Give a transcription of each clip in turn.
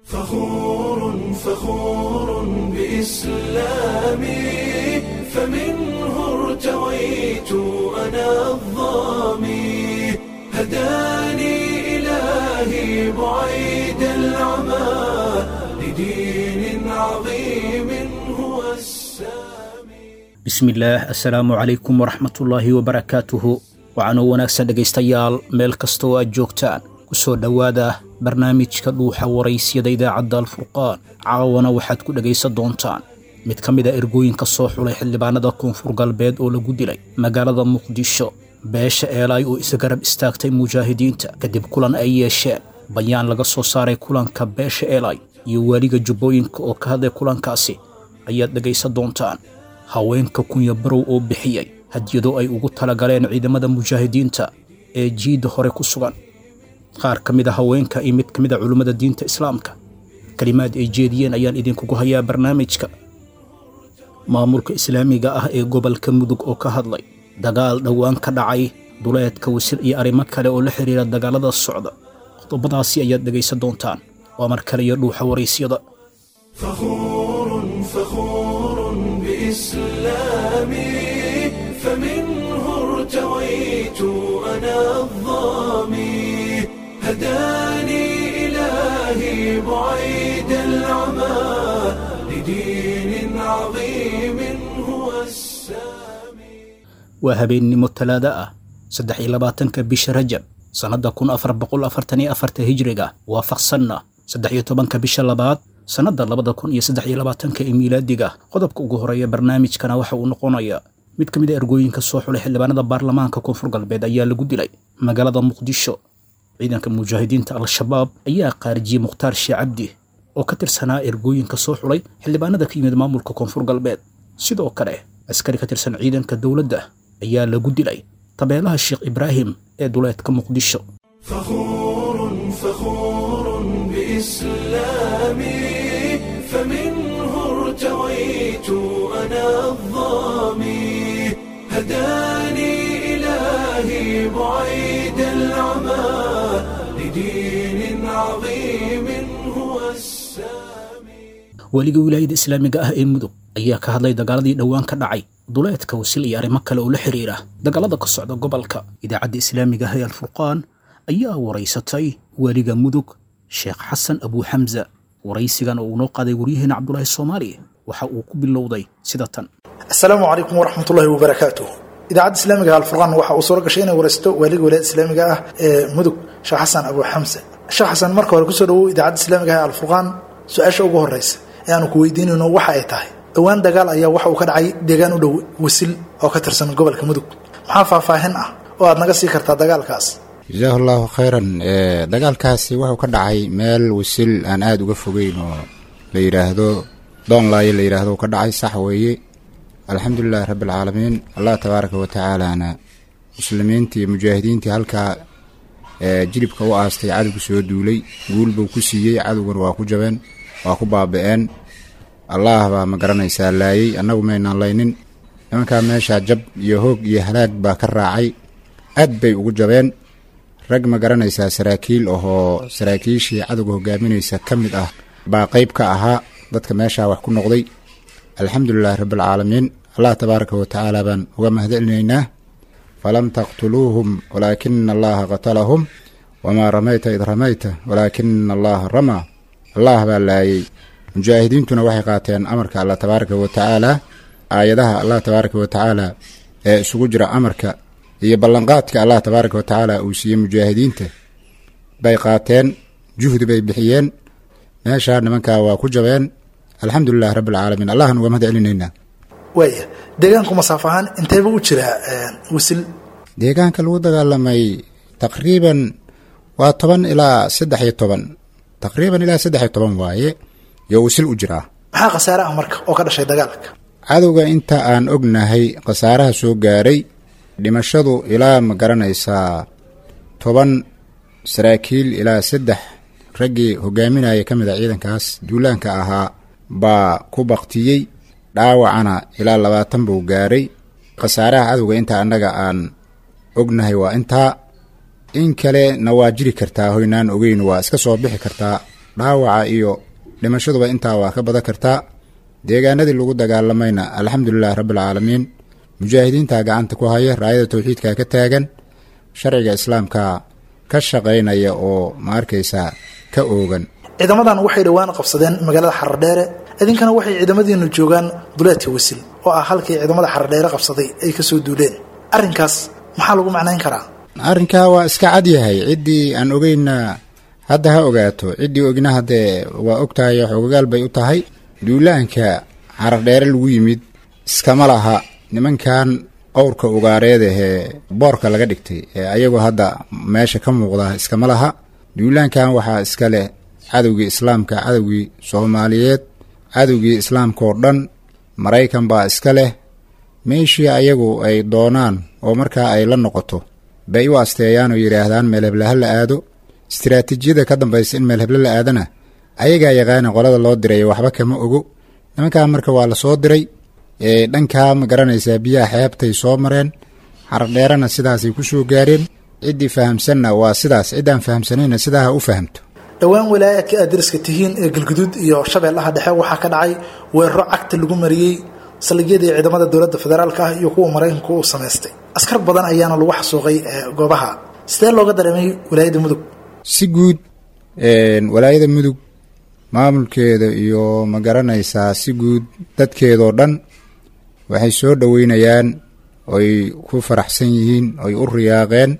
فخور فخور بإسلامي فمنه ارتويت أنا الظامي هداني إلهي بعيد العمى لدين عظيم هو السامي bismillaah assalaamu calaykum waraxmatullaahi wabarakaatuhu waxaanoo wanaagsan dhegaystayaal meel kastoo aad joogtaan ku soo dhowaada barnaamijka dhuuxa waraysyada idaacadda alfurqaan caawana waxaad ku dhegaysan doontaan mid ka mid a ergooyinka soo xulay xildhibaanada koonfur galbeed oo lagu dilay magaalada muqdisho beesha eelaay oo isgarab istaagtay mujaahidiinta kadib kulan ay yeesheen bayaan laga soo saaray kulanka beesha eelaay iyo waaliga jubbooyinka oo ka hadlay kulankaasi ayaad dhegaysan doontaan haweenka kunya barow oo bixiyey hadyado ay ugu talagaleen ciidamada mujaahidiinta ee jiidda hore ku sugan qaar ka mid a haweenka iyo mid ka mid a culummada diinta islaamka kelimaad ay jeediyeen ayaan idinkugu hayaa barnaamijka maamulka islaamiga ah ee gobolka mudug oo ka hadlay dagaal dhowaan ka dhacay duleedka wasil iyo arrimo kale oo la xidhiira dagaalada socda qodobadaasi ayaad dhegaysan doontaan waa mar kale iyo dhuuxa waraysyada فخور فخور بإسلامي فمنه ارتويت أنا الظامي هداني إلهي بعيد العمى لدين عظيم هو السامي waa habeennimo talaada ah saddex iyo labaatanka bisha rajab sannadda kun afar boqol afartan iyo afarta hijriga waafaqsanna saddex iyo tobanka bisha labaad sannadda labada kun iyo saddex iyo labaatanka ee miilaadiga qodobka ugu horeeya barnaamijkana waxa uu noqonayaa mid ka mid a ergooyinka soo xulay xildhibaanada baarlamaanka koonfur galbeed ayaa lagu dilay magaalada muqdisho ciidanka mujaahidiinta al-shabaab ayaa qaarijiyey mukhtaar shee cabdi oo ka tirsanaa ergooyinka soo xulay xildhibaanada ka yimid maamulka koonfur galbeed sidoo kale askari ka tirsan ciidanka dowladda ayaa lagu dilay tabeelaha sheekh ibraahim ee duleedka muqdisho فخور فخور بإسلامي فمنه ارتويت أنا الظامي هداني إلهي بعيد العمى لدين عظيم هو السامي weliga wilaayada islaamiga ah ee mudug ayaa ka hadlay dagaaladii dhowaan ka dhacay duleedka wasil iyo arrimo kale oo la xidhiira dagaalada ka socda gobolka idaacadda islaamiga ah ee alfurqaan ayaa waraysatay weliga mudug sheekh xasan abuu xamsa waraysigan oo uu noo qaaday waryaheena cabdulaahi soomaali waxa uu ku bilowday sida tan asalaamu calaykum waraxmat ullahi wabarakaatuh idaacadda islaamiga alfurqaan waxa uu suura gashay inay waraysto waaliga wilaayada islaamiga ah ee mudug sheekh xasan abuu xamse sheekh xasan marka hore kusoo dhawow idaacadda islaamiga ah ee alfurqaan su-aasha ugu horeysa ee aanu ku weydiinayno waxa ay tahay dhowaan dagaal ayaa waxa uu ka dhacay deegaan u dhow wasil oo ka tirsan gobolka mudug maxaa faahfaahin ah oo aad naga sii kartaa dagaalkaas jasaahu llaahu khayran ee dagaalkaasi wuxuu ka dhacay meel wasil aan aada uga fogeyn oo la yidhaahdo doonlaayo la yidhaahdo uu ka dhacay sax weeye alxamdulilahi rabbi alcaalamiin allah tabaaraka wa tacaalaana muslimiintii iyo mujaahidiintii halkaa ee jilibka u aastay cadowgu soo duulay guul buu ku siiyey cadowgana waa ku jabeen waa ku baaba'een allaah baa ma garanaysaa laayey annagu maynaan laynin nimankaa meeshaa jab iyo hoog iyo halaag baa ka raacay aad bay ugu jabeen rag ma garanaysaa saraakiil ahoo saraakiishii cadowga hogaaminaysa ka mid ah baa qayb ka ahaa dadka meeshaa wax ku noqday alxamdulilahi rabbialcaalamiin allah tabaaraka wa tacaala baan uga mahadcelinaynaa falam taqtuluuhum walaakina allaha qatalahum wamaa ramayta id ramayta walaakina allaha ramaa allah baa laayey mujaahidiintuna waxay qaateen amarka allah tabaaraka wa tacaala aayadaha allah tabaaraka wa tacaala ee isugu jira amarka iyo ballanqaadka allah tabaaraka wa tacaala uu siiyey mujaahidiinta bay qaateen juhdi bay bixiyeen meeshaa nimankaa waa ku jabeen alxamdulilahi rabbi alcaalamiin allahan uga mahad celinaynaa waaya deegaanku masaaf ahaan inteeba u jiraa wasil deegaanka lagu dagaalamay taqriiban waa toban ilaa saddex iyo toban taqriiban ilaa saddex iyo toban waaye yo wasil u jiraa maxaa khasaare ah marka oo ka dhashay dagaalka cadowga inta aan ognahay khasaaraha soo gaaray dhimashadu ilaa ma garanaysaa toban saraakiil ilaa saddex raggii hogaaminaya ka mid a ciidankaas duulaanka ahaa baa ku baktiyey dhaawacana ilaa labaatan buu gaaray khasaaraha cadowga inta annaga aan ognahay waa intaa in kalena waa jiri kartaa hoynaan ogeyn waa iska soo bixi kartaa dhaawaca iyo dhimashaduba intaa waa ka badan kartaa deegaanadii lagu dagaalamayna alxamdulilahi rabbialcaalamiin mujaahidiintaa gacanta ku haya raayada towxiidka ka taagan sharciga islaamka ka shaqaynaya oo ma arkaysaa ka oogan ciidamadan waxay dhowaan qabsadeen magaalada xaradheere idinkana waxay ciidamadiinu joogaan duleedka wasil oo ah halkii ciidamada xaradheere qabsaday ay kasoo duuleen arrinkaas maxaa lagu macnayn karaa arrinkaa waa iska cad yahay ciddii aan ogeyna hadda ha ogaato ciddii ogna haddee waa ogtahay xogagaal bay u tahay duulaanka xaradheere lagu yimid iskama laha nimankan qowrka ugaareed ahee boorka laga dhigtay ee ayagu hadda meesha ka muuqda iskama laha duulaankan waxaa iska leh cadowgii islaamka cadowgii soomaaliyeed cadowgii islaamka oo dhan maraykan baa iska leh meeshii ayagu ay doonaan oo markaa ay la noqoto bay u asteeyaan oo yidhaahdaan meelheble ha la aado istiraatiijiyada ka dambaysa in meelheble la aadana ayagaa yaqaana qolada loo diray waxba kama ogo nimankaa marka waa la soo diray dhankaa ma garanaysaa biyaha xeebtay soo mareen xaradheerana sidaasay ku soo gaareen ciddii fahamsanna waa sidaas ciddaan fahamsanayna sidaa ha u fahamto dhowaan walaayaadka aad dariska tihiin ee galguduud iyo shabeellaha dhexe waxaa ka dhacay weeraro cagta lagu mariyey saldhigyadii ciidamada dowladda federaalka ah iyo kuwa maraykanku uu samaystay askar badan ayaana lagu xasuuqay goobaha sidee looga dareemay walaayadda mudug si guud walaayada mudug maamulkeeda iyo ma garanaysaa si guud dadkeedoo dhan waxay soo dhoweynayaan oy ku faraxsan yihiin oy u riyaaqeen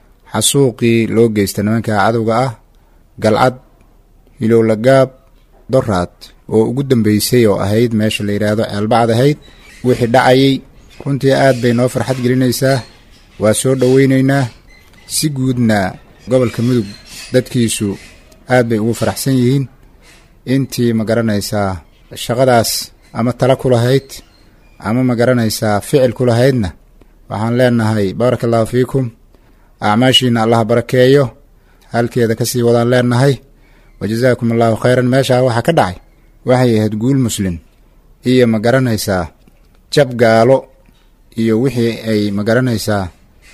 xasuuqii loo geysta nimanka cadowga ah galcad hilowlagaab doraad oo ugu dambeysay oo ahayd meesha la yidhaahdo ceelbacad ahayd wixii dhacayay runtii aad bay noo farxad gelinaysaa waa soo dhoweynaynaa si guudna gobolka mudug dadkiisu aad bay ugu faraxsan yihiin intii ma garanaysaa shaqadaas ama tala ku lahayd ama ma garanaysaa ficil ku lahaydna waxaan leenahay baaraka allahu fiikum acmaashiina allah barakeeyo halkeeda kasii wadaan leenahay wa jazaakum allahu khayran meeshaa waxaa ka dhacay waxay ahayd guul muslin iyo ma garanaysaa jab gaalo iyo wixii ay ma garanaysaa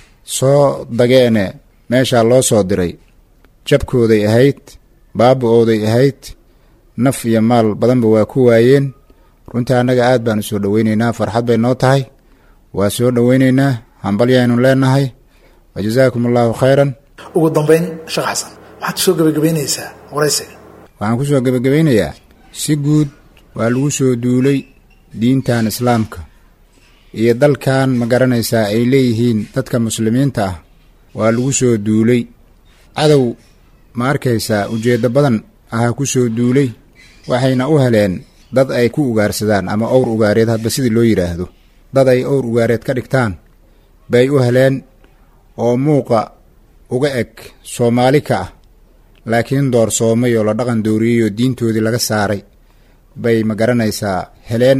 soo dageene meeshaa loo soo diray jabkooday ahayd baaba-ooday ahayd naf iyo maal badanba waa ku waayeen runtii annaga aad baan u soo dhoweyneynaa farxad bay noo tahay waa soo dhoweyneynaa hambalyaynu leenahay wa jazaakum allahu khayran ugu dambeyn sheekh xasan maxaad kusoo gebagabeynaysaa waraysiga waxaan ku soo gebagabeynayaa si guud waa lagu soo duulay diintan islaamka iyo dalkan ma garanaysaa ay leeyihiin dadka muslimiinta ah waa lagu soo duulay cadow ma arkaysaa ujeeddo badan ahaa ku soo duulay waxayna u heleen dad ay ku ugaarsadaan ama owr ugaareed hadba sidii loo yidhaahdo dad ay owr ugaareed ka dhigtaan bay u heleen oo muuqa uga eg soomaali ka ah laakiin doorsoomay oo la dhaqan dooriyey oo diintoodii laga saaray bay ma garanaysaa heleen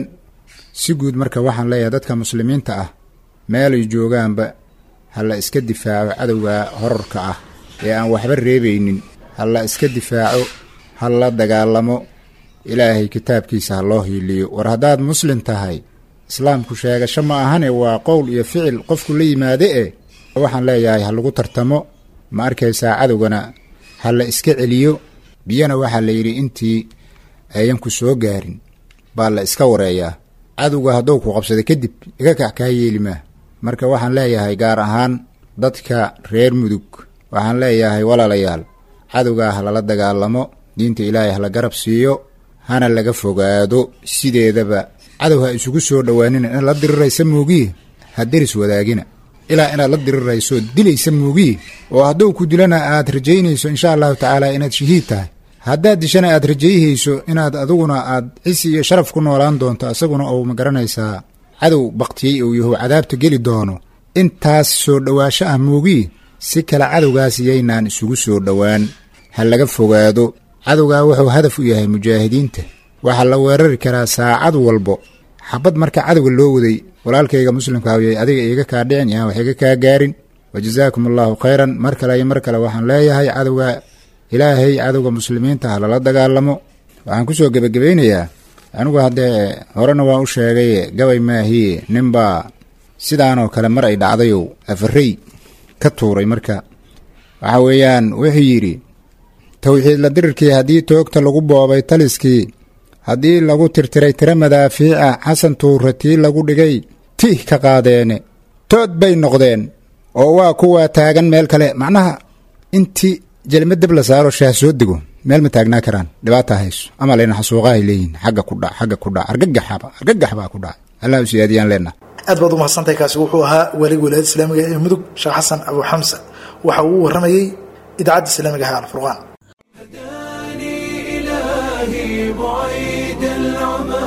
si guud marka waxaan leeyahay dadka muslimiinta ah meelay joogaanba ha la iska difaaco cadowga horarka ah ee aan waxba reebaynin ha la iska difaaco ha la dagaalamo ilaahay kitaabkiisa ha loo hiiliyo war haddaad muslim tahay islaamku sheegasho ma ahane waa qowl iyo ficil qofku la yimaade e waxaan leeyahay ha lagu tartamo ma arkaysaa cadowgana ha la iska celiyo biyana waxaa la yidhi intii ayan ku soo gaarin baa la iska wareeyaa cadowga hadduu ku qabsada kadib iga kac kaa yeeli maa marka waxaan leeyahay gaar ahaan dadka reer mudug waxaan leeyahay walaalayaal cadowgaa ha lala dagaalamo diinta ilaahay hala garab siiyo hana laga fogaado sideedaba cadow ha isugu soo dhowaanina inaad la diriraysa moogiye ha deris wadaagina ilaa inaad la dirirayso dilaysa moogiye oo hadduu ku dilana aad rajaynayso insha allahu tacaala inaad shahiid tahay haddaad dishana aad rajayhayso inaad adiguna aad cisi iyo sharaf ku noolaan doonto isaguna ou ma garanaysaa cadow baktiyey uu yahu cadaabta geli doono intaas soo dhowaasho ah moogiye si kale cadowgaas yaynaan isugu soo dhowaan ha laga fogaado cadowgaa wuxuu hadaf u yahay mujaahidiinta waxaa la weerari karaa saacad walbo xabad marka cadowga loo waday walaalkayga muslimka awyay adiga iiga kaa dhicin yaan wax iga kaa gaarin wa jazaakum allahu khayran mar kale iyo mar kale waxaan leeyahay cadowga ilaahay cadowga muslimiinta ha lala dagaalamo waxaan kusoo gebagabaynayaa anigu haddee horena waan u sheegay gabay maahiye ninbaa sidaanoo kale mar ay dhacdayow afarey ka tuuray marka waxa weeyaan wuxuu yidhi towxiid la dirirkii haddii toogta lagu boobay taliskii haddii lagu tirtiray tiro madaafiica xasan tuura tii lagu dhigay tih ka qaadeene tood bay noqdeen oo waa kuwa taagan meel kale macnaha intii jelma dab la saaro shaah soo dego meel ma taagnaa karaan dhibaata hayso ama layna xasuuqahay leeyihin xagga ku dhac xagga ku dhac argagaxaba argagax baa ku dhacay allah u siyaadiyaan leenaha aad baad u mahadsantahay kaasi wuxuu ahaa waaliga wilaayada islaamiga ee mudug sheekh xasan abu xamsa waxa uu waramayey idaacadda islaamiga ah alfurqaan هداني إلهي بعيد العمى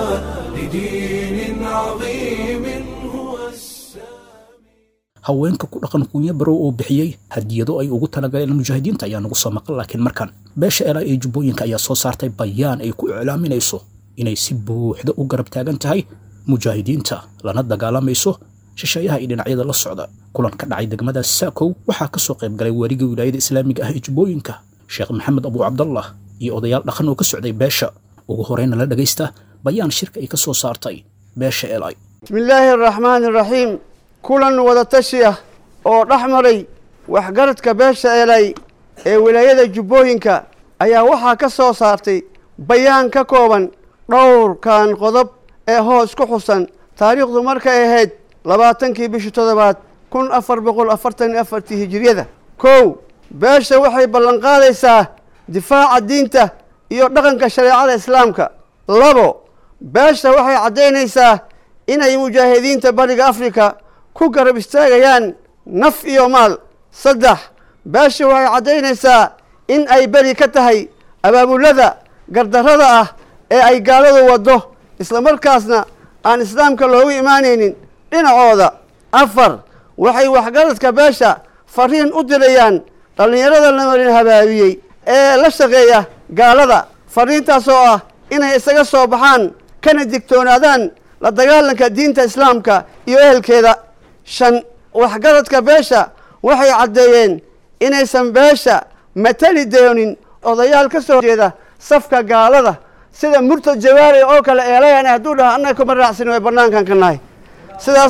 لدين عظيم هو السامي haweenka ku dhaqan kunya barow oo bixiyey hadiyado ay ugu talagaleen mujaahidiinta ayaa nagu soo maqan laakiin markan beesha elaa ee jubbooyinka ayaa soo saartay bayaan ay ku iclaaminayso inay si buuxda u garab taagan tahay mujaahidiinta lana dagaalamayso shisheeyaha iyo dhinacyada la socda kulan ka dhacay degmada saakow waxaa ka soo qayb galay waaliga wilaayada islaamiga ah ee jubbooyinka sheekh maxamed abu cabdallah iyo odayaal dhaqan oo ka socday beesha ugu horeyna la dhagaysta bayaan shirka ay ka soo saartay beesha elay bismi illaahi araxmaani araxiim kulan wadatashi ah oo dhex maray waxgaradka beesha elay ee wilaayada jubbooyinka ayaa waxaa ka soo saartay bayaan ka kooban dhowrkan qodob ee hoos ku xusan taariikhdu markay ahayd labaatankii bishii toddobaad kun afar boqol afartan iyo afartii hijiriyada kow beesha waxay ballanqaadaysaa difaaca diinta iyo dhaqanka shareecada islaamka labo beesha waxay caddaynaysaa inay mujaahidiinta bariga afrika ku garab istaagayaan naf iyo maal saddex beesha waxay caddaynaysaa in ay beri ka tahay abaabulada gardarrada ah ee ay gaaladu waddo islamarkaasna aan islaamka loogu imaanaynin dhinacooda afar waxay waxgaradka beesha fariin u dirayaan dhallinyarada la marin habaabiyey ee la shaqeeya gaalada fariintaas oo ah inay isaga soo baxaan kana digtoonaadaan la dagaalanka diinta islaamka iyo ehelkeeda shan waxgaradka beesha waxay caddeeyeen inaysan beesha matali doonin odayaal ka soo jeeda safka gaalada sida murtad jawaari oo kale eelayan hadduu dhaha annaga kuma raacsin way bannaankan ka nahay sidaas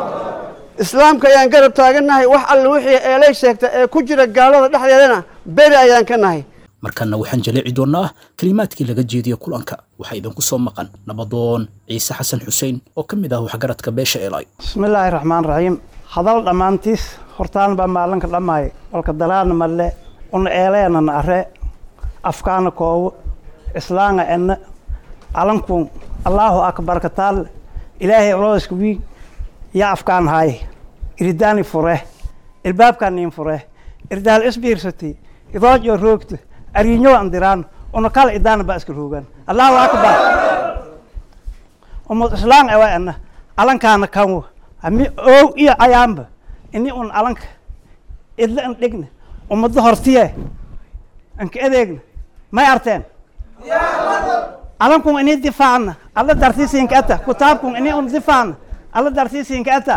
islaamka ayaan garab taagannahay wax alle wixii eelay sheegta ee ku jira gaalada dhexdeedana beri ayaan ka nahay markanna waxaan jaleeci doonnaa kelimaadkii laga jeediyey kulanka waxaa idinku soo maqan nabadoon ciise xasan xuseen oo ka mid ah waxgaradka beesha elay bismillaahi raxmaan raxiim hadal dhammaantiis hortaan baa maalinka dhammaay walka dalaana malle una eeleena are afkaana koowo islaanga ena calankuun allaahu akbar kataal ilaahay olooska wiig yaa afkaan haaye iridaani fure ilbaabkaaniin fure irdaal isbiirsati idoojo roogta ariinyo andiraan una kala idaana baa iska roogaan allahu akbar umad islaan ewa ena calankaana kanwo ami ow iyo cayaanba ini un calanka idla an dhigna ummadda hortiye anka adeegna may arteen calankun ini difaacna alla dartiisinka ata kutaabkun ini un difaacna alla dartiisinka ata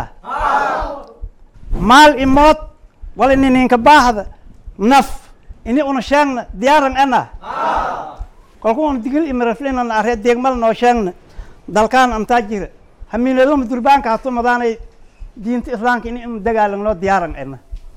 maal imood wala nininka baahda naf ini una sheegna diyaaran ana kolku un digil imiraflinana aree deegmal noo sheegna dalkaan antaa jira hamiineloma durbaanka hatu madaanay diinta islaamka ini un dagaalagno diyaaran ana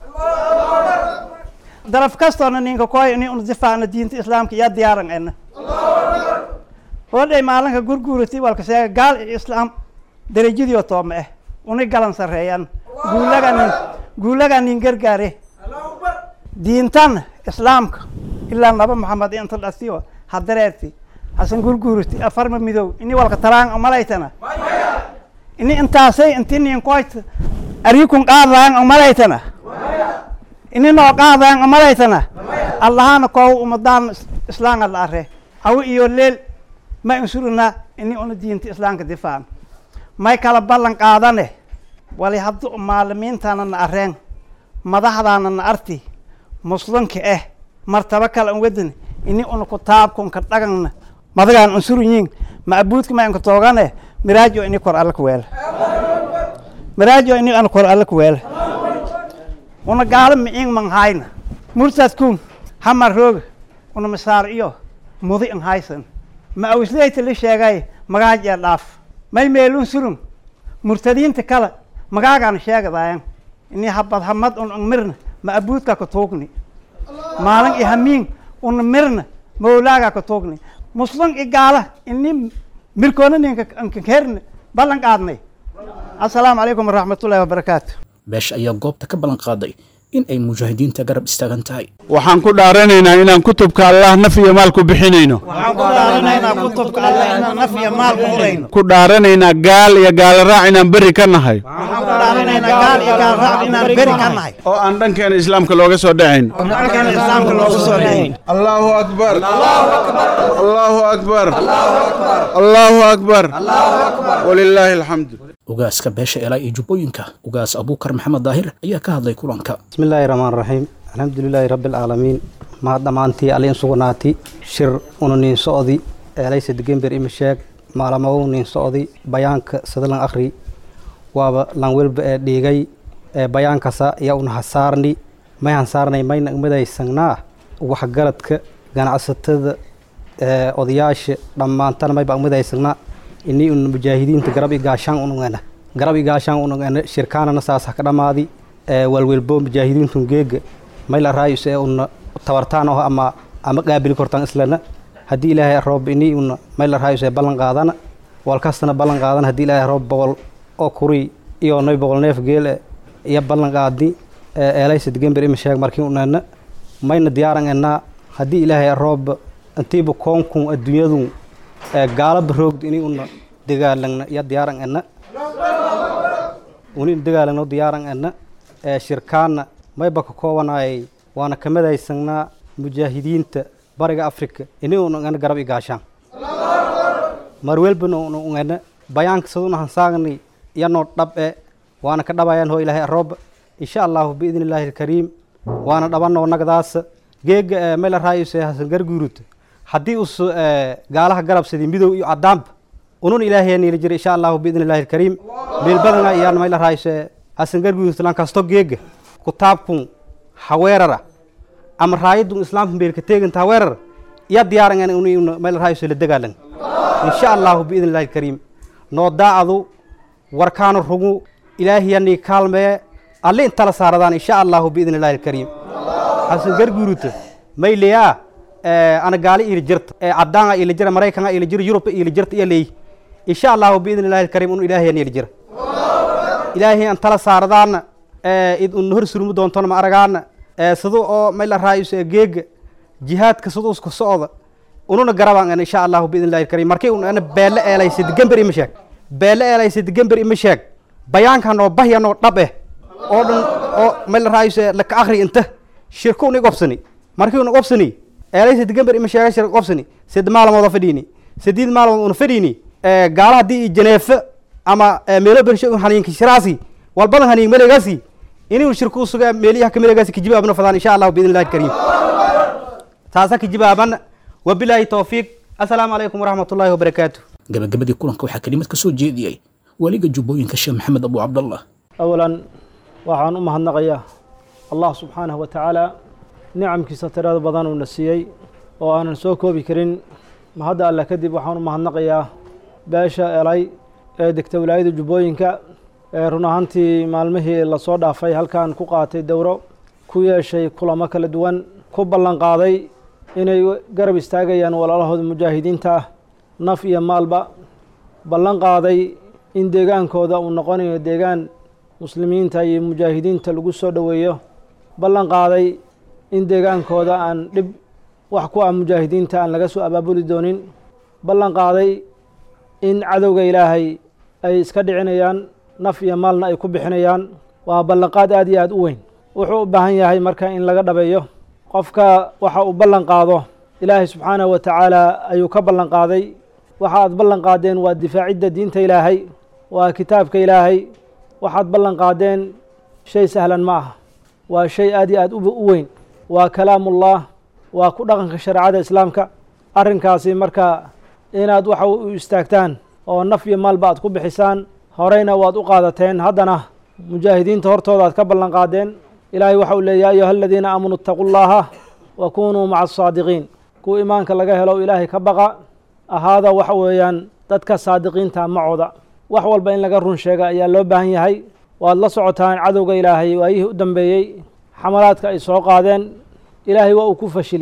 daraf kastoona ninka koy ini un difaacna diinta islaamka yaa diyaaran ana hodhay maalinka gurguurati walka sheega gaal iyo islaam darajadiio tooma ah una galan sarreeyaan guulaga nin guulaga nin gargaare diintan islaamka ilaa naba maxamed inta dhasiyo hadareerti hasan gurguurati afarma midow ini walka talaan malaytana ini intaasay inti nin koyta arikun qaadaan malaytana ini noo qaadaan malaytana allahana koow umadaan islaanga la are awi iyo leel ma insurina ini una diinta islaamka difaacan may kala ballan qaadane wali haddu maalimiintana na areen madaxdaana na arti muslimka ah martaba kale an wadan ini una kutaabkunka dhagana madagaan unsuruyiin maabuudka ma inka toogane miraajo ini kor alla kuweela miraajo ini ana kor alla kuweela una gaalo miciing manhayna murtadkun hamar rooga una masaar iyo mudi an haysan ma awisleyta la sheegay magaajee dhaaf may meelun surun murtadiinta kale magaagaan sheegadayan ini habad hamad un ang mirna ma abuudka ka tuugni maalin iyo hamiin una mirna mawlaaga ka tuugni muslim i gaala ini mirkoona ninka ankaherna ballan qaadnay assalaamu calaykum waraxmatullahi wabarakaatu beesha ayaa goobta ka ballan qaaday in ay mujaahidiinta garab istaagan tahay waxaan ku dhaaranaynaa inaan kutubka allah naf iyo maal ku bixinayno waxaan ku dhaaranaynaa kutubka allah inaan naf iyo maal ku hurayno ku dhaaranaynaa gaal iyo gaala raac inaan berri ka nahay waxaan ku dhaaranaynaa gaal iyo gaal raac inaan beri ka nahay oo aan dhankeena islaamka looga soo dhacayn halkan islaamka loogu soo dhayn allahu akbar allahu akbar allahu akbar walilaahi alxamdu ugaaska beesha elaa iyo jubbooyinka ugaas abuukar maxamed daahir ayaa ka hadlay kulanka بسم الله الرحمن الرحيم الحمد لله رب العالمين ما دمانتي علين سغناتي شر ونين سعودي ليس دجنبر إمشاك ما لمو نين سعودي بيانك سدلن أخري وابا لانويل ديغي بيانك سا يا حسارني ما ينصارني ما ينقمدا يسنغنا وحقلتك ganacsatada odayaasha dhammaantana mayba umada isagna inii un mujaahidiinta garab i gaashaan unugana garab i gaashaan unugana shirkaanana saas ha ka dhammaadi walwelbo mujaahidiintun geega mayla raayus ee una tabartaan oo ama ama qaabili kortaan islana haddii ilaahay roob inii una mayla raayus ee ballan qaadana walkastana ballan qaadana haddii ilaahay roob boqol oo kuri iyo noy boqol neef geele iyo ballan qaadi eelaysa degember ima sheeg markii unana mayna diyaaran enaa haddii ilaahay roob intiiba koonkun adduunyadu gaalaba roogd ini una dagaalagna iyo diyaaran ena uni dagaalagno diyaaran ena shirkaana mayba ka koobanayay waana kamadaysanaa mujaahidiinta bariga afrika ini una ngana garab i gaashaan marwelbana una ungana bayaanka saduna hansaagni iyanoo dhab e waana ka dhabayaan hoo ilaahay rooba insha allahu biidni illaahi alkariim waana dhabanoo nagdaasa geega mela raayuse hasan garguurut haddii us gaalaha garabsadi midow iyo cadaanba unun ilaahay niila jira insha allahu biidni illaahi alkariim meelbadana iyaan mela raayuse hasan garguurut lankasto geega kutaabkun haweerara ama raayadun islaamka meelka teeganta haweerara iya diyaarangan un mela raayuse la dagaalan insha allahu biidni illaahi alkariim noo daacadu warkaana rugu ilaahiyanii kaalmee alle intala saaradaan insha allahu biidni illaahi alkariim hasan garguuruta mayleyaa ana gaali ila jirta cadaanga ila jira maraykanka ila jira yurub ila jirta iyo leey insha allahu biidni illaahi alkariim un ilaahiyan ila jira ilaahay an tala saaradaana id un hor surmi doontona ma aragaana sida oo mayla raayus geega jihaadka sida usku socda ununa garabaan ana insha allahu biidni illaahi alkariim markii un ana beele eelaysa digamber ima sheeg beele eelaysa digamber ima sheeg bayaankan oo bahyan oo dhab eh oo dhan oo mayla raayus laka akri inta shirku una gobsani markii una gobsani eelaysa digamber ima sheega shirka gobsani sed maalmooda fadhiini sadiid maalmood una fadhiini gaala haddii i janeefe ama meelo bersho haniinka shiraasi walbadan haniin melegaasi inuu shirku suga meeliyaha kamelegaasi kajibaabna fadaan insha allahu biidni illahi alkariim taasa kajibaaban wabilaahi towfiiq assalaamu calaykum waraxmat ullaahi wabarakaatu gabagabadii kulanka waxaa kelimad ka soo jeediyey weliga jubbooyinka sheekh maxamed abu cabdallah awalan waxaan u mahadnaqayaa allah subxaanahu wa tacaala nicamkiisa tirada badan uuna siiyey oo aanan soo koobi karin mahadda alle kadib waxaan u mahadnaqayaa beesha elay ee degta wilaayada jubbooyinka ee run ahaantii maalmihii lasoo dhaafay halkan ku qaatay dowro ku yeeshay kulamo kala duwan ku ballan qaaday inay garab istaagayaan walaalahooda mujaahidiinta ah naf iyo maalba ballan qaaday in deegaankooda uu noqonayo deegaan muslimiinta iyo mujaahidiinta lagu soo dhoweeyo ballan qaaday in deegaankooda aan dhib wax ku ah mujaahidiinta aan laga soo abaabuli doonin ballan qaaday in cadowga ilaahay ay iska dhicinayaan naf iyo maalna ay ku bixinayaan waa ballanqaad aad iyo aad u weyn wuxuu u baahan yahay marka in laga dhabeeyo qofka waxa uu ballan qaado ilaahay subxaanahu wa tacaala ayuu ka ballan qaaday waxa aad ballan qaadeen waa difaacidda diinta ilaahay waa kitaabka ilaahay waxaad ballan qaadeen shay sahlan ma aha waa shay aad iyo aad u weyn waa kalaamullah waa ku dhaqanka shareecada islaamka arrinkaasi marka inaad waxa u istaagtaan oo naf iyo maalba aad ku bixisaan horeyna waad u qaadateen haddana mujaahidiinta hortooda aad ka ballan qaadeen ilaahay waxa uu leeya ya ayuha aladiina aamanuu itaquu llaha wa kunuu maca asaadiqiin kuwa imaanka laga helo ilaahay ka baqa ahaada waxa weeyaan dadka saadiqiinta macooda wax walba in laga run sheega ayaa loo baahan yahay waad la socotaan cadowga ilaahay waayihii u dambeeyey xamalaadka ay soo qaadeen ilaahay waa uu ku fashiliyey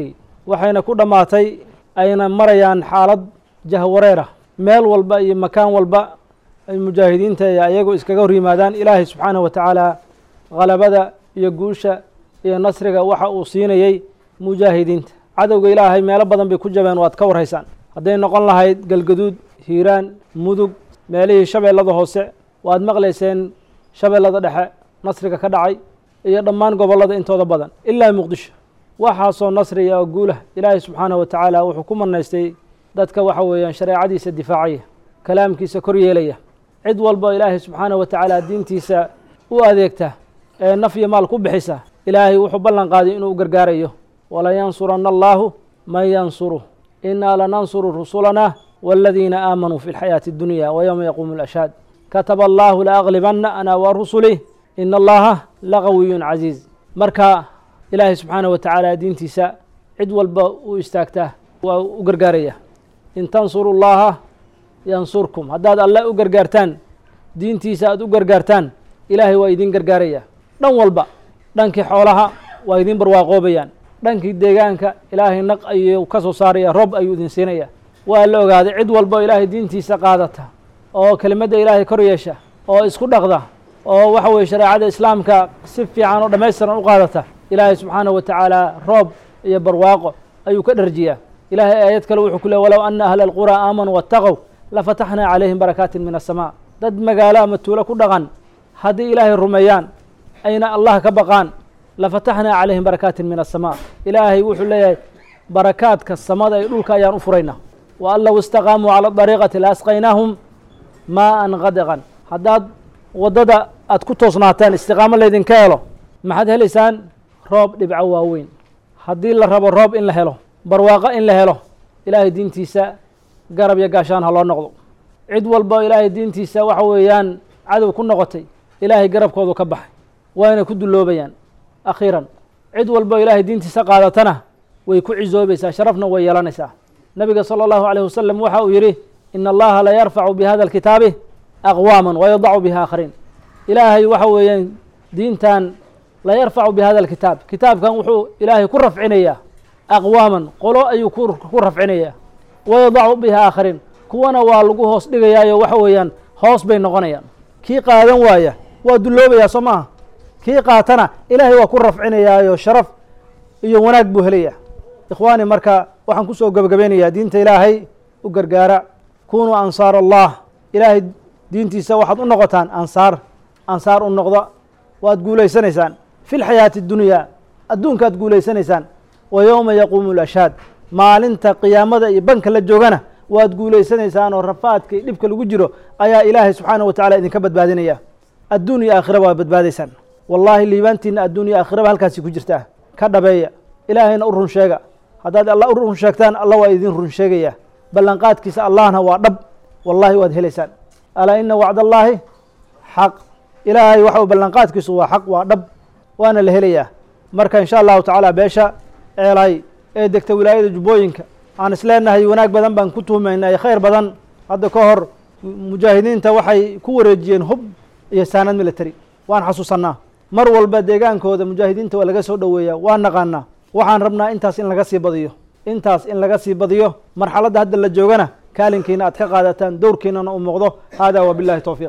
waxayna ku dhammaatay ayna marayaan xaalad jahwareera meel walba iyo makaan walba ay mujaahidiinta iyo ayagu iskaga hor yimaadaan ilaahay subxaanahu wa tacaala halabada iyo guusha iyo nasriga waxa uu siinayey mujaahidiinta cadowga ilaahay meelo badan bay ku jabeen waad ka warhaysaan hadday noqon lahayd galgaduud hiiraan mudug meelihii shabeellada hoose waad maqlayseen shabeellada dhexe nasriga ka dhacay iyo dhammaan gobollada intooda badan ilaa muqdisho waxaasoo nasriya oo guulah ilaahay subxaanahu wa tacaala wuxuu ku manaystay dadka waxa weeyaan shareecadiisa difaacaya kalaamkiisa kor yeelaya cid walba ilaahay subxaanahu wa tacaala diintiisa u adeegta ee naf iyo maal ku bixisa ilaahay wuxuu ballan qaaday inuu gargaarayo walayansuranna allaahu man yansuruh innaa lanansuru rusulanaa waaladiina aamanuu fi lxayaati addunya wa yowma yaquumu lashhaad kataba allaahu laaglibanna ana wa rusulih ina allaha laqawiyun casiiz marka ilaahay subxaanahu wa tacaala diintiisa cid walba u istaagtaa waa u gargaaraya in tansuru llaha yansurkum haddaad alle u gargaartaan diintiisa aad u gargaartaan ilaahay waa idin gargaaraya dhan walba dhankii xoolaha waa idin barwaaqoobayaan dhankii deegaanka ilaahay naq ayuu ka soo saaraya rob ayuu idin siinaya waa la ogaaday cid walba oo ilaahay diintiisa qaadata oo kelimadda ilaahay kor yeesha oo isku dhaqda oo waxa weye shareecada islaamka si fiican oo dhammaystiran u qaadata ilaahay subxaanahu wa tacaala roob iyo barwaaqo ayuu ka dharjiyaa ilahay aayad kale wuxuu ku ley walow ana ahla alquraa aamanuu waataqow lafataxnaa calayhim barakaatin min asamaa dad magaalo ama tuulo ku dhaqan haddii ilaahay rumeeyaan ayna allah ka baqaan lafataxnaa calayhim barakaatin min asamaa ilaahay wuxuu leeyahay barakaadka samada iyo dhulka ayaan u furaynaa wa an low istaqaamuu cala dariiqati la asqaynaahum maa an qadiqan haddaad waddada aad ku toosnaataan istiqaamo laydinka helo maxaad helaysaan roob dhibco waaweyn haddii la rabo roob in la helo barwaaqo in la helo ilaahay diintiisa garab iyo gaashaan ha loo noqdo cid walba oo ilaahay diintiisa waxa weeyaan cadow ku noqotay ilaahay garabkoodu ka baxay wayna ku dulloobayaan akhiiran cid walba oo ilaahay diintiisa qaadatana way ku cisoobaysaa sharafna way yeelanaysaa nabiga salى اllahu عalيه wasalam waxa uu yidhi in allaha la yarfacu bihada اlkitaabi aqwaama wayadacu biha akhariin ilaahay waxa weeyaan diintan la yarfacu bihada alkitaab kitaabkan wuxuu ilaahay ku rafcinayaa aqwaaman qolo ayuu ku rafcinayaa wayadacu biha aakhariin kuwana waa lagu hoos dhigayaayo waxa weeyaan hoos bay noqonayaan kii qaadan waaya waa dulloobayaa soo maaha kii qaatana ilaahay waa ku rafcinayaayo sharaf iyo wanaag buu helaya ikhwaani marka waxaan kusoo gebagabeynayaa diinta ilaahay u gargaara kunuu ansaar allah ilaahay diintiisa waxaad u noqotaan ansaar ansaar u noqda waad guulaysanaysaan fi lxayaati اdunyaa adduunkaad guulaysanaysaan wa yowma yaquumu lashhaad maalinta qiyaamada iyo banka la joogana waad guulaysanaysaan oo rafaadka iyo dhibka lagu jiro ayaa ilaahay subxaanaه wa tacala idinka badbaadinaya adduun iyo aakhira waa badbaadaysaan wallaahi liibaantiina adduun iyo aakhiraba halkaasi ku jirtaa ka dhabeeya ilaahayna u run sheega haddaad alla u run sheegtaan alla waa idin run sheegaya ballanqaadkiisa allahna waa dhab wallahi waad helaysaan alaa ina wacd allaahi xaq ilaahay waxa ballanqaadkiisu waa xaq waa dhab waana la helayaa marka insha allahu tacaala beesha ceelay ee degta wilaayada jubbooyinka aan isleenahay wanaag badan baan ku tuhmaynay khayr badan hadda ka hor mujaahidiinta waxay ku wareejiyeen hub iyo saanad military waan xasuusannaa mar walba deegaankooda mujaahidiinta waa laga soo dhoweeyaa waan naqaanaa waxaan rabnaa intaas in laga sii badiyo intaas in laga sii badiyo marxaladda hadda la joogana kaalinkiina aad ka qaadataan dowrkiinana u muuqdo hada wabillahi towfiiq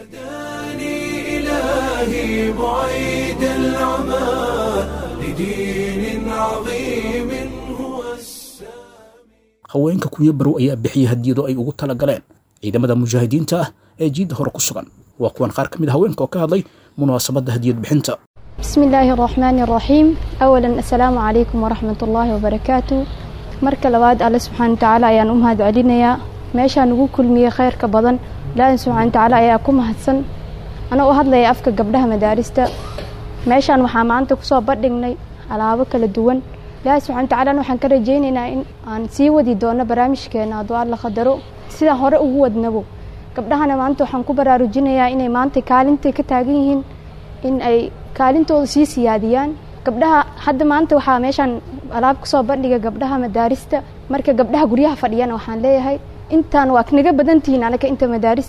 إلهي بعيد العمى لدين عظيم هو السامي haweenka kuyo barow ayaa bixiyey hadiyado ay ugu tala galeen ciidamada mujaahidiinta ah ee jiidda hore ku sugan waa kuwan qaar ka mid a haweenka oo ka hadlay munaasabadda hadiyad bixinta بسم الله الرحمن الرحيم أولا السلام عليكم ورحمة الله وبركاته marka labaad alle subxaana watacaala ayaan u mahad celinayaa meeshaan ugu kulmiyey khayrka badan ilaahi subxaana watacaala ayaa ku mahadsan anaa u hadlaya afka gabdhaha madaarista meeshaan waxaa maanta kusoo bandhignay alaabo kala duwan ilaahi subxana watacaala waxaan ka rajaynaynaa in aan sii wadi doono barnaamijkeena hadduu alla qadaro sidaan hore ugu wadnabo gabdhahana maanta waxaan ku baraarujinayaa inay maanta kaalintay ka taagan yihiin in ay kaalintooda sii siyaadiyaan gabdhaha hadda maanta waxaa meeshaan alaab kusoo bandhiga gabdhaha madaarista marka gabdhaha guryaha fadhiyana waxaan leeyahay intaan waa naga badantihiin anaga inta madaarista ah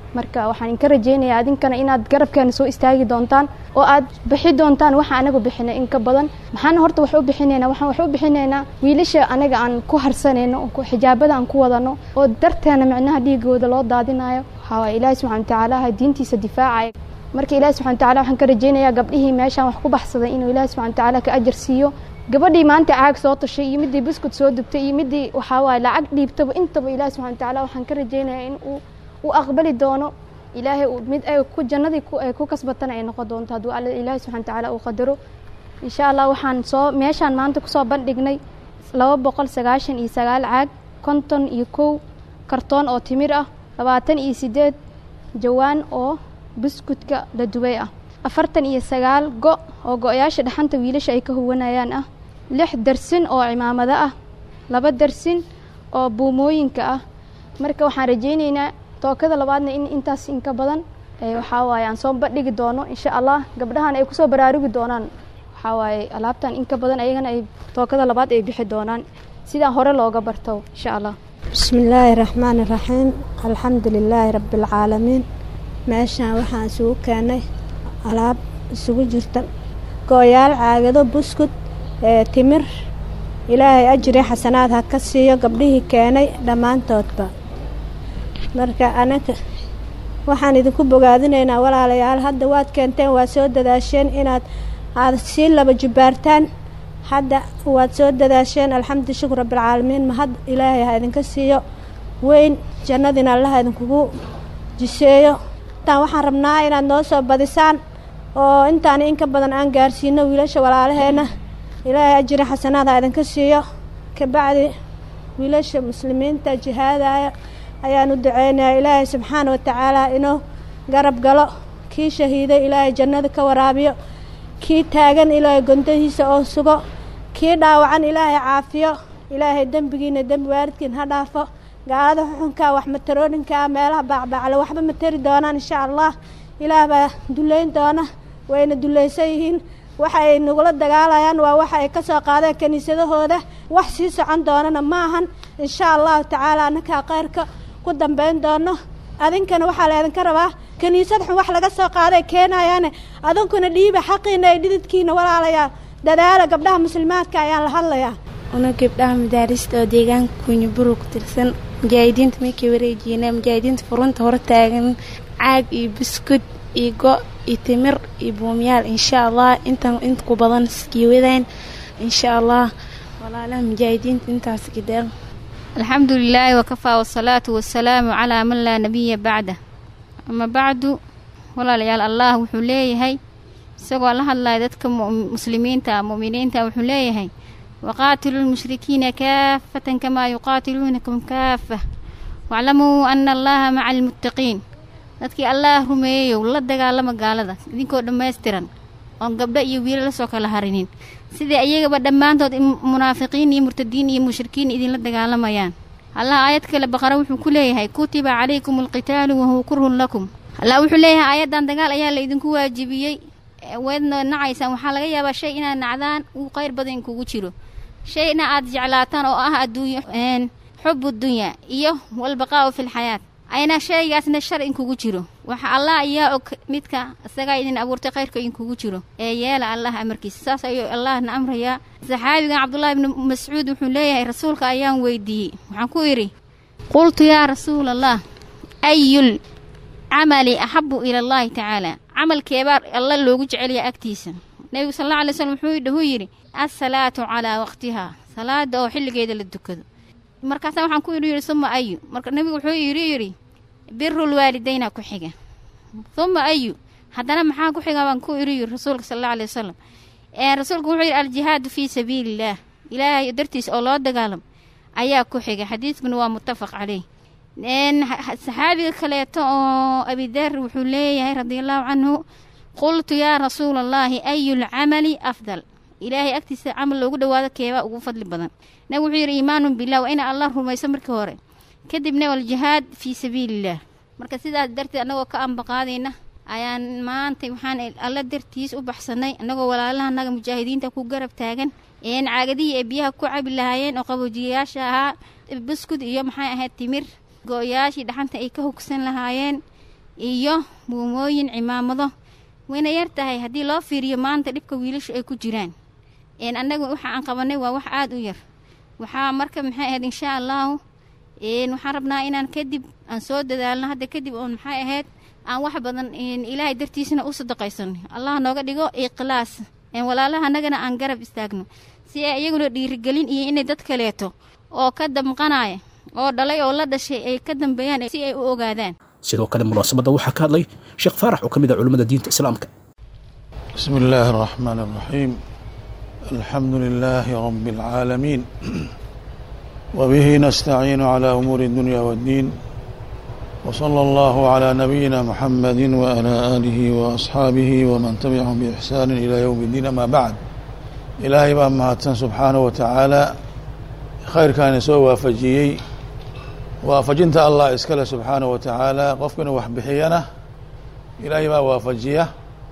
marka waxaan inka rajaynayaa adinkana inaad garabkeena soo istaagi doontaan oo aad bixi doontaan waxa anagu bixinay in ka badan maxaana horta wax u bixinaynaa waxaan wax u bixinaynaa wiilasha anaga aan ku harsanayno oo xijaabada aan ku wadano oo darteena micnaha dhiigooda loo daadinayo waxaa waaye ilaahi subxana watacaala diintiisa difaacaya marka ilaahi subxana watacaala waxaan ka rajaynayaa gabdhihii meeshaan wax ku baxsaday inuu ilaahi subxana watacaala ka ajar siiyo gabadhii maanta caag soo tashay iyo midii biskud soo dubtay iyo midii waxaa waaye lacag dhiibtaba intaba ilaahi subxana watacaala waxaan ka rajaynayaa in uu uu aqbali doono ilaahay uu mid ay ku jannadii ku ay ku kasbatana ay noqon doonto hadduu alla ilaahi subxana watacaala uu qadaro insha allah waxaan soo meeshaan maanta kusoo bandhignay laba boqol sagaashan iyo sagaal caag konton iyo kow kartoon oo timir ah labaatan iyo sideed jawaan oo buskudka la dubay ah afartan iyo sagaal go' oo go-yaasha dhaxanta wiilasha ay ka huwanayaan ah lix darsin oo cimaamado ah laba darsin oo buumooyinka ah marka waxaan rajaynaynaa tookada labaadna in intaas inka badan waxaa waaye aan soo bandhigi doono insha allah gabdhahan ay kusoo baraarugi doonaan waxaa waaye alaabtan inka badan ayagana ay tookada labaad ay bixi doonaan sidaan hore looga barto insha allah bismi illaahi raxmaani raxiim alxamdu lilaahi rabbialcaalamiin meeshaan waxaan isugu keenay alaab isugu jirta go-yaal caagado buskud ee timir ilaahay ajri xasanaad ha ka siiyo gabdhihii keenay dhammaantoodba marka anaga waxaan idinku bogaadinaynaa walaalayaal hadda waad keenteen waad soo dadaasheen inaad aad sii laba jubbaartaan hadda waad soo dadaasheen alxamdu shukur rabbilcaalamiin mahad ilaahay ha idinka siiyo weyn jannadiina allaha idinkugu jiseeyo intaan waxaan rabnaa inaad noo soo badisaan oo intaan in ka badan aan gaarsiino wiilasha walaalaheenna ilaahay ajri xasanaad ha idinka siiyo kabacdi wiilasha muslimiinta jihaadaya ayaan u duceynayaa ilaahay subxaana watacaala inuu garab galo kii shahiiday ilaahay jannada ka waraabiyo kii taagan ilaahay gondahiisa oo sugo kii dhaawacan ilaahay caafiyo ilaahay dembigiina dembi waaridkiin ha dhaafo gaalada xuxunkaa wax matarooninkaa meelaha baacbaacle waxba ma tari doonaan insha allah ilaah baa duleyn doona wayna dulaysan yihiin waxa ay nagula dagaalayaan waa waxa ay ka soo qaadeen kiniisadahooda wax sii socon doonana ma ahan insha allahu tacaala annakaa khayrka ku dambayn doono adinkana waxaa laydinka rabaa kiniisad xun wax laga soo qaaday keenayaane adinkuna dhiiba xaqiina ay dhididkiina walaalayaa dadaala gabdhaha muslimaadka ayaan la hadlayaa una gabdhaha madaarista oo deegaanka kunyaburu ku tirsan mujaahidiinta markay wareejiyeena mujaahidiinta furunta hore taagan caag iyo buskud iyo go' iyo timir iyo buumyaal insha allah intan inta ku badan skiiwadaan insha allah walaalaha mujaahidiinta intaas gideen alxamdu lilaahi wakafaa wasalaatu wasalaamu calaa man laa nabiya bacda ama bacdu walaalayaal allah wuxuu leeyahay isagoo la hadlaya dadka muslimiinta mu'miniinta wuxuu leeyahay waqaatiluu lmushrikiina kaafatan kamaa yuqaatiluunakum kaafa waaclamuu ana allaha maca almuttaqiin dadkii allaah rumeeyeyow la dagaalama gaalada idinkoo dhammaystiran oon gabdho iyo wiilo lasoo kala harinin sidai ayagaba dhammaantood munaafiqiin iyo murtadiin iyo mushrikiin idinla dagaalamayaan allah aayad kale baqara wuxuu ku leeyahay kutiba calaykum alqitaalu wahuwa kurhun lakum allah wuxuu leeyahay aayaddan dagaal ayaa la idinku waajibiyey weedna nacaysaan waxaa laga yaabaa shay inaad nacdaan uu qayr badan kugu jiro shayna aad jeclaataan oo ah adduunyo xubu dunyaa iyo walbaqaa'u fi lxayaat ayna shaygaasna shar inkugu jiro waxa allah ayaa og midka isagaa idin abuurtay khayrka inkugu jiro ee yeela allah amarkiisa saas ayuu allahna amrayaa saxaabigan cabdullaahi ibni mascuud wuxuu leeyahay rasuulka ayaan weydiiyey waxaan ku idhi qultu yaa rasuula allah ayul camali axabu ila allahi tacaala camalkeebaa alla loogu jecelyaa agtiisa nebigu sal alla alay slm wuxuu yidhi assalaatu calaa waqtihaa salaada oo xilligeeda la dukado markaasaa waxaan ku idhi yidhi suma ayu marka nebigu wuxuu yidhi yidhi birul waalidayna ku xiga suma ayu haddana maxaa ku xiga baan ku idhi yidhi rasuulka sal alla alay wasalam rasuulku wuxuu yidhi aljihaadu fii sabiilillaah ilaahay dartiis oo loo dagaalamo ayaa ku xiga xadiidkuna waa muttafaq caleyh saxaabiga kaleeto oo abidar wuxuu leeyahay radiallahu canhu qultu yaa rasuula allaahi ayu lcamali afdal ilaahay agtiisa camal loogu dhawaado keebaa ugu fadli badan nabig wuxuu yidhi iimaanun bilah waa ina allah rumayso markii hore kadibna waljihaad fii sabiilillaah marka sidaas darteed annagoo ka ambaqaadayna ayaan maanta waxaan alla dartiis u baxsanay annagoo walaalaha naga mujaahidiinta ku garab taagan een caagadihii ay biyaha ku cabi lahaayeen oo qaboojiyayaasha ahaa buskud iyo maxay ahayd timir go-yaashii dhaxanta ay ka hogsan lahaayeen iyo buumooyin cimaamado wayna yar tahay haddii loo fiiriyo maanta dhibka wiilashu ay ku jiraan een annaga waxa aan qabanay waa wax aada u yar waxaa marka maxay ahayd insha allahu een waxaan rabnaa inaan kadib aan soo dadaalno hadda kadib oon maxay ahayd aan wax badan een ilaahay dartiisana u sadaqaysano allah nooga dhigo ikhlaas een walaalaha annagana aan garab istaagno si ay iyaguna dhiirigelin iyo inay dad kaleeto oo ka damqanaya oo dhalay oo la dhashay ay ka dambeeyaan si ay u ogaadaan sidoo kale munaasabadda waxaa ka hadlay sheekh faarax oo ka mid ah culimmada diinta islaamka بسم الله الرحمن الرحيم الحمد لله رب العالمين وبه نستعين على أمور الدنيا والدين وصلى الله على نبينا محمد وعلى آله وأصحابه ومن تبعهم بإحسان إلى يوم الدين أما بعد إلهي بأن مهاتن سبحانه وتعالى خير كان سوى وافجيي وافجنت الله إسكال سبحانه وتعالى قفكنا وحبحينا إلهي ما وافجيه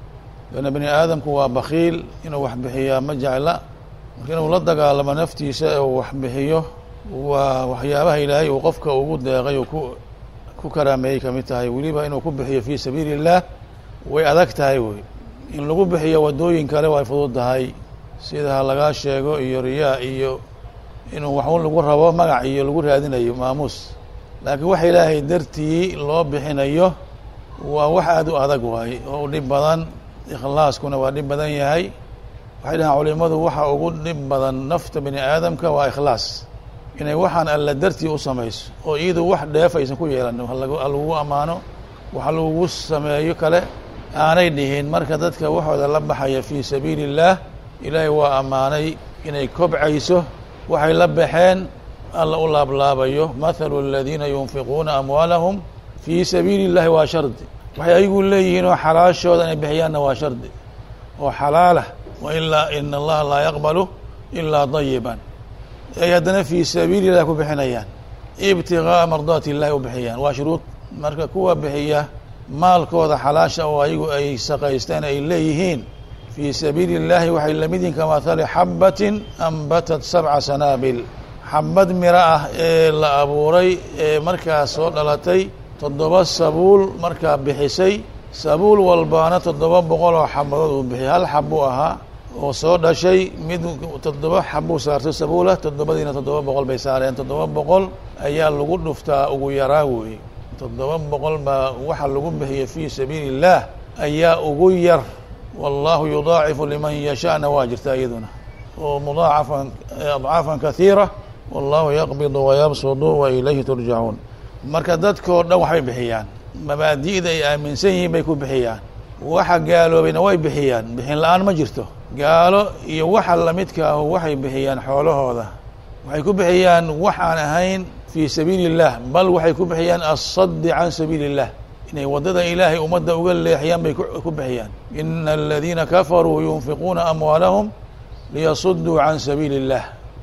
لأن بني aadamku waa bakiil inuu wax bixiyaa ma jecla marka inuu la dagaalamo naftiisa uu wax bixiyo waa waxyaabaha ilaahay uu qofka ugu deeqay uu ku ku karaameeyey kamid tahay weliba inuu ku bixiyo fii sabiili اllah way adag tahay wey in lagu bixiyo wadooyin kale way fudud tahay sida ha lagaa sheego iyo riyaa iyo inuu waxun lagu rabo magac iyo lagu raadinayo maamuus laakiin wax ilaahay dartii loo bixinayo waa wax aada u adag waaye oo u dhib badan ikhlaaskuna waa dhib badan yahay waxay dhahaan culimadu waxa ugu dhib badan nafta bini aadamka waa ikhlaas inay waxaan alla dartii u samayso oo iyadu wax dheef aysan ku yeelan ha lagugu ammaano wax lagugu sameeyo kale aanay dhihin marka dadka waxooda la baxaya fii sabiili اllaah ilaahay waa ammaanay inay kobcayso waxay la baxeen alla u laablaabayo mathalu aladiina yunfiquuna amwaalahum fii sabiili اllahi waa shardi waxay ayagu leeyihiin oo xalaashooda inay bixiyaanna waa shardi oo xalaalah wa ilaa ina allaha laa yaqbalu ilaa dayiban ay haddana fii sabiili illahi ku bixinayaan ibtigaaa mardaati illahi u bixiyaan waa shuruud marka kuwa bixiya maalkooda xalaasha oo ayagu ay saqaysteen ay leeyihiin fii sabiili اllahi waxay lamid yihin kamahali xabatin ambatat sabca sanaabil xabad miro ah ee la abuuray ee markaas soo dhalatay toddoba sabuul markaa bixisay sabuul walbaana toddoba boqol oo xabadood uu bixiyay hal xabuu ahaa oo soo dhashay mid toddoba xabuu saartay sabuulah toddobadiina toddoba boqol bay saareen toddoba boqol ayaa lagu dhuftaa ugu yaraa weeye toddoba boqol baa waxa lagu bixiyay fii sabiili اllaah ayaa ugu yar wallahu yudaacifu liman yashaana waa jirta iyaduna oo mudaacafan adcaafan kahiira wallahu yaqbidu wayabsudu wa ilayhi turjacuun marka dadkao dhan waxbay bixiyaan mabaadi'da ay aaminsan yihiin bay ku bixiyaan waxa gaaloobayna way bixiyaan bixin la-aan ma jirto gaalo iyo waxa lamidka ahu waxay bixiyaan xoolahooda waxay ku bixiyaan wax aan ahayn fii sabiili اllah bal waxay ku bixiyaan asadi can sabiili اllah inay waddada ilaahay ummadda uga leexiyaan bay ku bixiyaan ina aladiina kafaruu yunfiquuna amwaalahum liyasuduu can sabiili اllah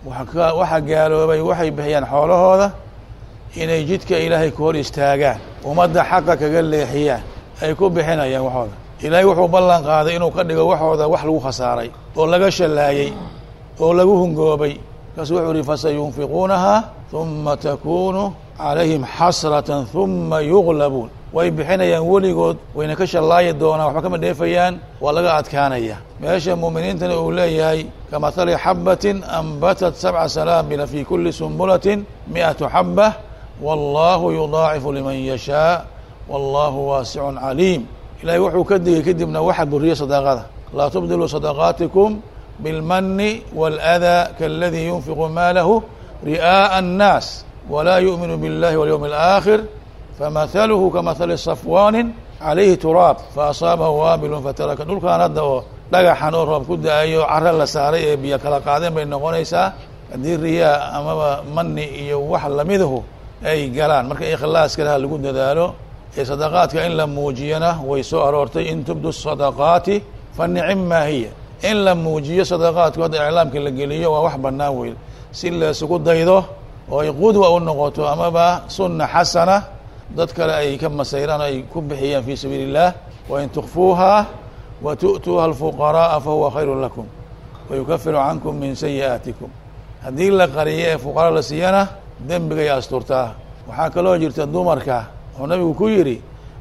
waxa gaaloobay waxay bixiyaan xoolahooda inay jidka ilaahay ku hor istaagaan ummadda xaqa kaga leexiyaan ay ku bixinayaan waxooda ilaahay wuxuu ballan qaaday inuu ka dhigo waxooda wax lagu khasaaray oo laga shallaayey oo lagu hungoobay markaasu wuxuu yihi fasayunfiquunaha huma takunu calayhim xasratan huma yuglabuun way bixinayaan weligood wayna ka shallaayi doonaan waxba kama dheefayaan waa laga adkaanaya meesha muuminiintana uu leeyahay kamahali xabatin ambatat sabca sanaabila fi kuli sumbulatin mi'atu xaba wallahu yudaacifu liman yashaa wallahu waasicun caliim ilahay wuxuu ka digay kadibna waxa buriya sadaaqada laa tubdiluu sadaqaatikum bilmani wاlأdaa kaladii yunfiqu maalahu ri'aaءa الnaas walaa yu'minu biاllahi walyowmi اlآakhir famahaluhu kamahali safwaanin calayhi turaab faasaabahu waabilun fataraka dhulkan hadda oo dhagaxan oo roob ku da-ayo caro la saaray ee biyo kala qaadeen bay noqonaysaa haddii riyaa amaba mani iyo wax lamidahu ay galaan marka ikhlaaskale ha lagu dadaalo ee sadaqaadka in la muujiyana way soo aroortay in tubdu sadaqaati fa nicim maa hiya in la muujiyo sadaqaadku hadda iclaamka la geliyo waa wax bannaan wey si laysugu daydo oo ay qudwa u noqoto amaba sunna xasana dad kale ay ka masayraan ay ku bixiyaan fii sabiili اllah wain tukfuuha wa tu'tuuha alfuqara'a fahuwa khayru lakum wayukafiru cankum min sayi'aatikum haddii la qariyo ee fuqara la siiyana dembigay asturtaa waxaa kaloo jirta dumarka wuxuu nabigu ku yidhi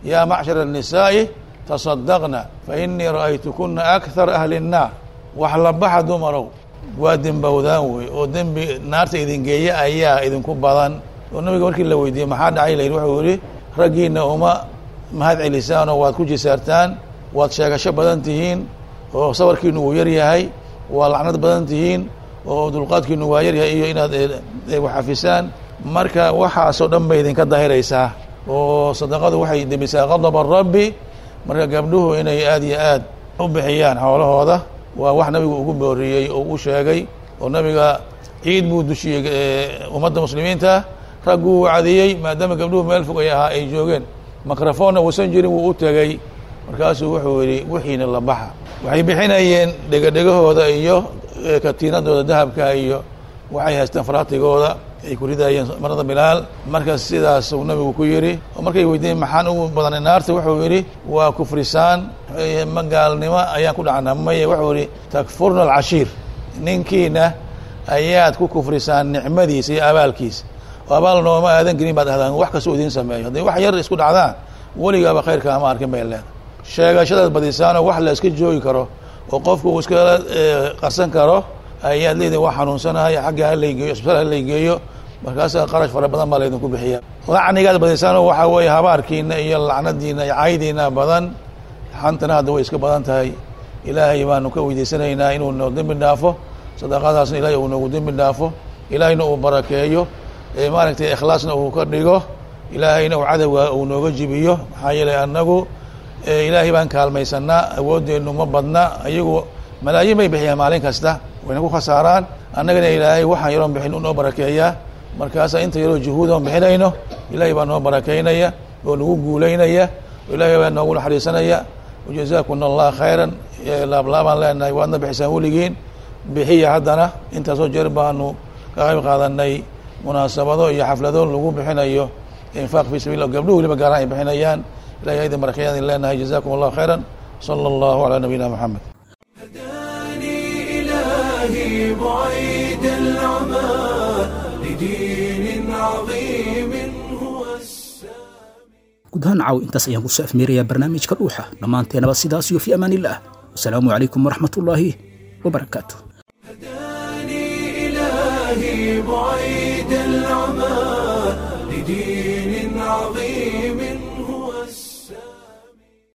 yaa macshara الnisaa'i taصadaqna fainii ra'aytukuna akthar ahli الnaar wax la baxa dumarow waa dembowdaan wey oo dembi naarta idin geeya ayaa idinku badan oo nabiga markii la weydiiyey maxaa dhacay la yidhi wuxuu yihi raggiina uma mahad celisaanoo waad ku jisaartaan waad sheegasho badan tihiin oo sabarkiinu uu yar yahay waa lacnad badan tihiin oo dulqaadkiinu waa yaryahay iyo inaad waxafisaan marka waxaasoo dhan bay idinka dahiraysaa oo sadaqadu waxay debisaa qadaba rabbi marka gabdhuhu inay aad iyo aad u bixiyaan xoolahooda waa wax nabigu ugu booriyey oo u sheegay oo nabiga ciid buu dushiyey ummadda muslimiinta ragguu wacdiyey maadaama gabdhuhu meel fog ay ahaa ay joogeen microfoonna uusan jirin wuu u tegey markaasuu wuxuu yidhi wixiina la baxa waxay bixinayeen dhegadhegahooda iyo katiinadooda dahabka iyo waxay haysteen faraatigooda ay ku ridayeen marada bilaal marka sidaasuu nabigu ku yidhi oo markay weydiiyeen maxaan ugu badanay naarta wuxuu yidhi waa kufrisaan ma gaalnimo ayaan ku dhacnaa maye wuxuu yidhi takfurna alcashiir ninkiina ayaad ku kufrisaan nicmadiisa iyo abaalkiisa oo abaal nooma aadan gelin baad ahdaan wax kastoo idiin sameeyo hadday wax yar isku dhacdaan weligaaba khayrka ama arkin bay leedahay sheegashadaad badisaanoo wax la iska joogi karo oo qofku uu iskala qarsan karo ayaad leedihin waa xanuunsanahay xagga halaygeeyo isbitaal halaygeeyo markaasaa qarash fara badan baa laydinku bixiya lacnigaad badisaanoo waxaa weeye habaarkiina iyo lacnadiina iyo caydiina badan xantana hadda way iska badan tahay ilaahay baanu ka weydiisanaynaa inuu noo dembi dhaafo sadaqadaasna ilaahay uu noogu dembi dhaafo ilaahayna uu barakeeyo maaragtay ikhlaasna uu ka dhigo ilaahayna uu cadowga uu nooga jibiyo maxaa yeelay annagu ilaahay baan kaalmaysanaa awoodeennu ma badna ayagu malaayiin bay bixiyaan maalin kasta wayna ku khasaaraan annagana ilaahay waxaan yaroon bixin unoo barakeeyaa markaasaa inta yaroo juhuudoon bixinayno ilaahay baa noo barakeynaya oo nagu guulaynaya oo ilaahay baa noogu naxariisanaya wajazaakumna allah khayran laablaabaan leenahay waadna bixisaan weligiin bixiya haddana intaasoo jeer baanu ka qayb qaadanay munaasabado iyo xaflado lagu bixinayo infaaq fi sabil gabdhuhu weliba gaaraan ay bixinayaan ilahay aydin barakeeyaan idin leenahay jazakum allah khayran sala allahu calaa nabiyina moxamed إلهي بعيد العمى لدين عظيم هو guud ahaan caaw intaas ayaan kusoo afmeerayaa barnaamijka dhuuxa dhammaanteenaba sidaas iyo fi amaan illah wasalaamu calaykum waraxmat ullaahi wabarakaatu إلهي بعيد العمى لدين عظيم